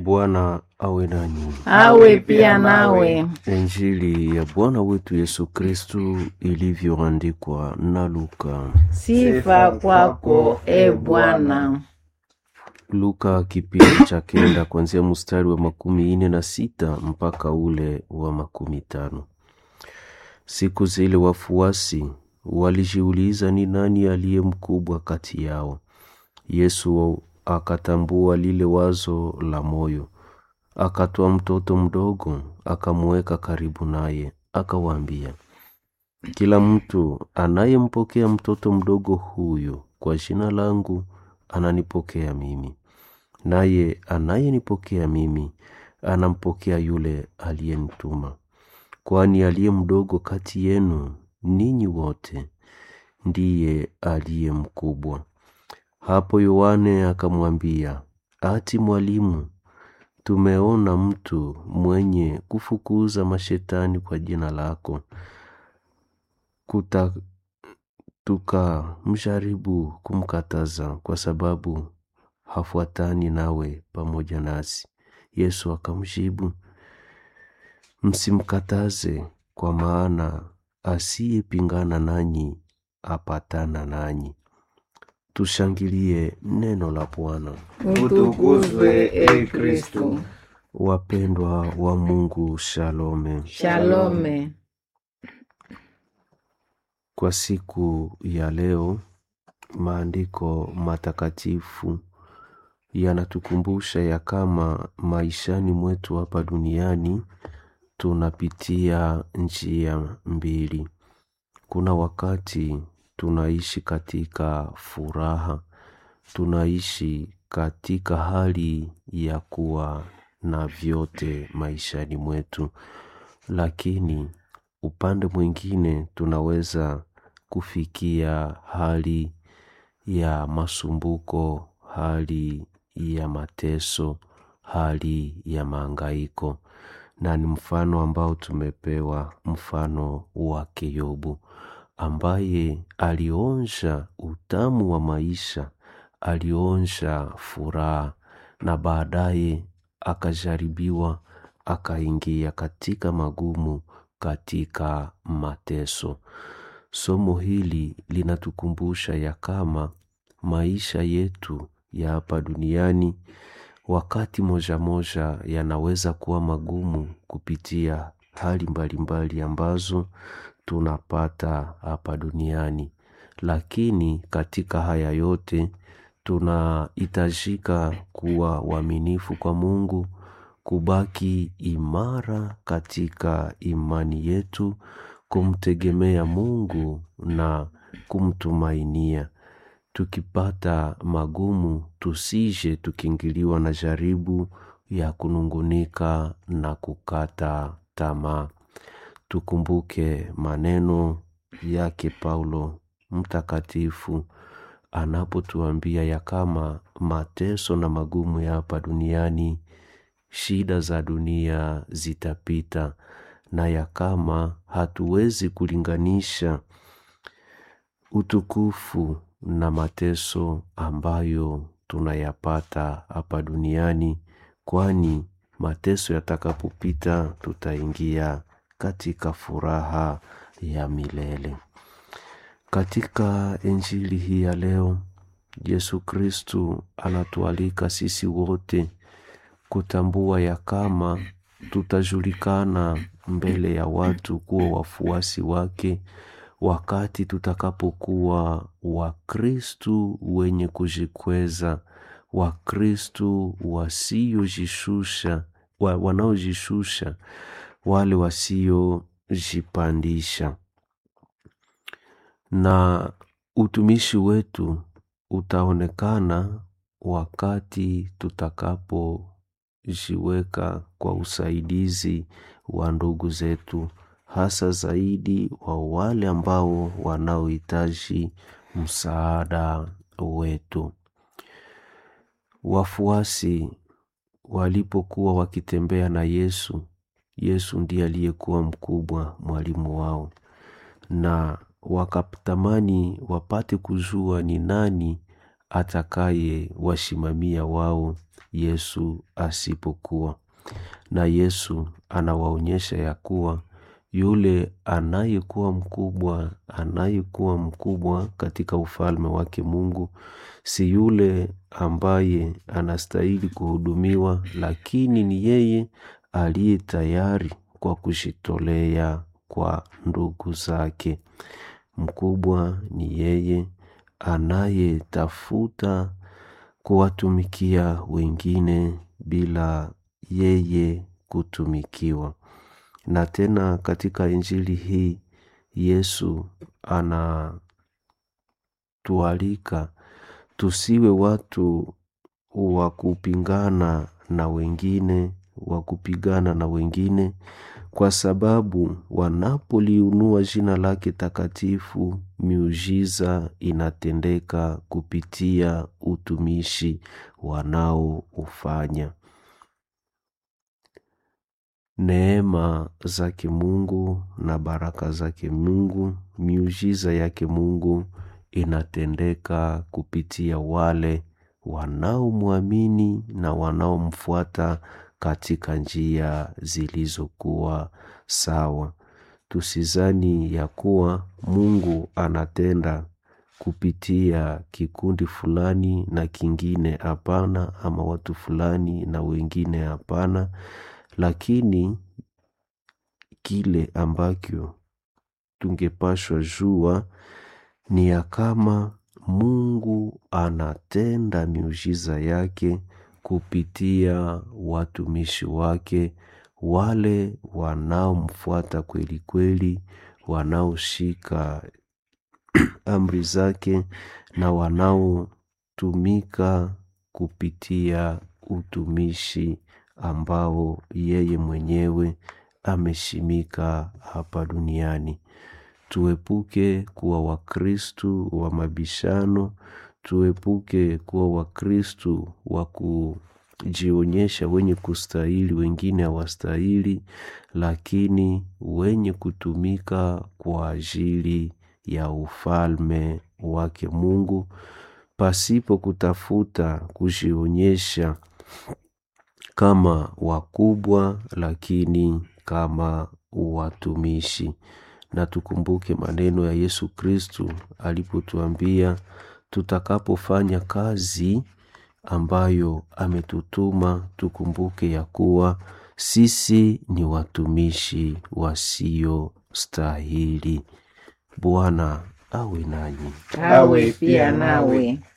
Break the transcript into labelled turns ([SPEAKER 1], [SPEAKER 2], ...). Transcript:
[SPEAKER 1] Bwana awe nanyi.
[SPEAKER 2] awe pia nawe.
[SPEAKER 1] Injili ya Bwana wetu Yesu Kristu ilivyoandikwa na Luka.
[SPEAKER 2] Sifa kwako e Bwana.
[SPEAKER 1] Luka kipindi cha kenda kuanzia mstari wa makumi ine na sita mpaka ule wa makumi tano. Siku zile wafuasi walijiuliza ni nani aliye mkubwa kati yao. Yesu akatambua lile wazo la moyo, akatoa mtoto mdogo akamuweka karibu naye, akawaambia, kila mtu anayempokea mtoto mdogo huyu kwa jina langu ananipokea mimi, naye anayenipokea mimi anampokea yule aliyenituma. Kwani aliye mdogo kati yenu ninyi wote ndiye aliye mkubwa. Hapo Yohane akamwambia, ati Mwalimu, tumeona mtu mwenye kufukuza mashetani kwa jina lako, kuta tukamjaribu kumkataza kwa sababu hafuatani nawe pamoja nasi. Yesu akamjibu, msimkataze, kwa maana asiyepingana nanyi apatana nanyi. Tushangilie neno la Bwana.
[SPEAKER 2] Utukuzwe e Kristu.
[SPEAKER 1] Wapendwa wa Mungu, shalome.
[SPEAKER 2] Shalome.
[SPEAKER 1] Kwa siku ya leo, maandiko matakatifu yanatukumbusha ya kama maishani mwetu hapa duniani tunapitia njia mbili. Kuna wakati tunaishi katika furaha, tunaishi katika hali ya kuwa na vyote maishani mwetu, lakini upande mwingine tunaweza kufikia hali ya masumbuko, hali ya mateso, hali ya maangaiko, na ni mfano ambao tumepewa, mfano wake Yobu ambaye alionja utamu wa maisha, alionja furaha na baadaye akajaribiwa, akaingia katika magumu, katika mateso. Somo hili linatukumbusha ya kama maisha yetu ya hapa duniani wakati moja moja yanaweza kuwa magumu kupitia hali mbalimbali ambazo tunapata hapa duniani, lakini katika haya yote tunahitajika kuwa waaminifu kwa Mungu, kubaki imara katika imani yetu, kumtegemea Mungu na kumtumainia. Tukipata magumu, tusije tukiingiliwa na jaribu ya kunungunika na kukata tamaa. Tukumbuke maneno yake Paulo mtakatifu anapotuambia ya kama mateso na magumu ya hapa duniani, shida za dunia zitapita, na ya kama hatuwezi kulinganisha utukufu na mateso ambayo tunayapata hapa duniani, kwani mateso yatakapopita tutaingia katika furaha ya milele. Katika injili hii ya leo, Yesu Kristu anatualika sisi wote kutambua ya kama tutajulikana mbele ya watu kuwa wafuasi wake wakati tutakapokuwa Wakristu wenye kujikweza, Wakristu wasiojishusha, wa, wanaojishusha, wale wasiojipandisha na utumishi wetu utaonekana wakati tutakapojiweka kwa usaidizi wa ndugu zetu, hasa zaidi wa wale ambao wanaohitaji msaada wetu. Wafuasi walipokuwa wakitembea na Yesu, Yesu ndiye aliyekuwa mkubwa, mwalimu wao, na wakatamani wapate kujua ni nani atakaye washimamia wao Yesu asipokuwa. Na Yesu anawaonyesha ya kuwa yule anayekuwa mkubwa, anayekuwa mkubwa katika ufalme wake Mungu si yule ambaye anastahili kuhudumiwa, lakini ni yeye aliye tayari kwa kujitolea kwa ndugu zake. Mkubwa ni yeye anayetafuta kuwatumikia wengine bila yeye kutumikiwa. Na tena katika Injili hii Yesu anatualika tusiwe watu wa kupingana na wengine, wa kupigana na wengine, kwa sababu wanapoliinua jina lake takatifu, miujiza inatendeka kupitia utumishi wanaoufanya. Neema zake Mungu na baraka zake Mungu, miujiza yake Mungu inatendeka kupitia wale wanaomwamini na wanaomfuata katika njia zilizokuwa sawa. Tusizani ya kuwa Mungu anatenda kupitia kikundi fulani na kingine hapana, ama watu fulani na wengine hapana, lakini kile ambacho tungepashwa jua ni ya kama Mungu anatenda miujiza yake kupitia watumishi wake, wale wanaomfuata kweli kweli, wanaoshika amri zake na wanaotumika kupitia utumishi ambao yeye mwenyewe ameshimika hapa duniani. Tuepuke kuwa Wakristu wa mabishano, tuepuke kuwa Wakristu wa kujionyesha wenye kustahili, wengine hawastahili, lakini wenye kutumika kwa ajili ya ufalme wake Mungu, pasipo kutafuta kujionyesha kama wakubwa, lakini kama watumishi. Na tukumbuke maneno ya Yesu Kristu alipotuambia tutakapofanya kazi ambayo ametutuma, tukumbuke ya kuwa sisi ni watumishi wasiostahili. Bwana awe nanyi.
[SPEAKER 2] awe pia nawe.